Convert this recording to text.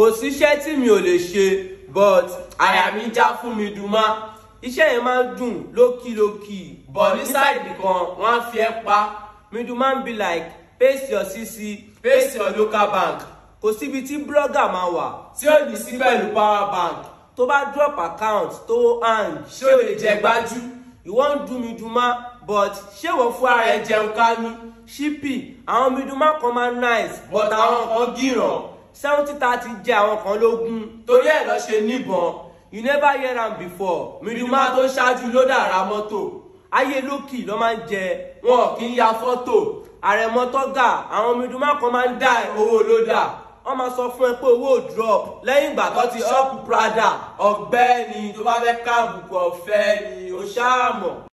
kò síṣẹ́ tí mi ò lè ṣe but àyà mi já fún mi dùn má iṣẹ́ yẹn máa ń dùn lókìlókì but ní sáìdì kan wọ́n á fi ẹ́ pa middleman be like paste your cc paste your local bank kò síbi tí blogger máa wà tí ó ní sí pẹ̀lú power bank tó bá drop account tó hang ṣé o lè jẹ gbájú ìwọ ń dùn middleman but ṣé wọ́n fún ara ẹ jẹun kánú ṣípì àwọn middleman kan máa nice but àwọn kan gíràn seventy thirty jẹ àwọn kan lógún torí ẹ̀ lọ ṣe níbọn you never hear am before middleman tó ṣáájú ló dàra mọ́tò ayé lókì ló máa ń jẹ wọn kì í ya fọ́tò àrẹ̀mọ́tọ́gà àwọn middleman kan máa ń dá owó lódà wọ́n máa sọ fún ẹ pé owó ò drop lẹ́yìn ìgbà tó ti ṣọ́ọ̀pù prada ọ̀gbẹ́ni tó bá fẹ́ káàbùkù ọ̀fẹ́ ni ó ṣáà mọ̀.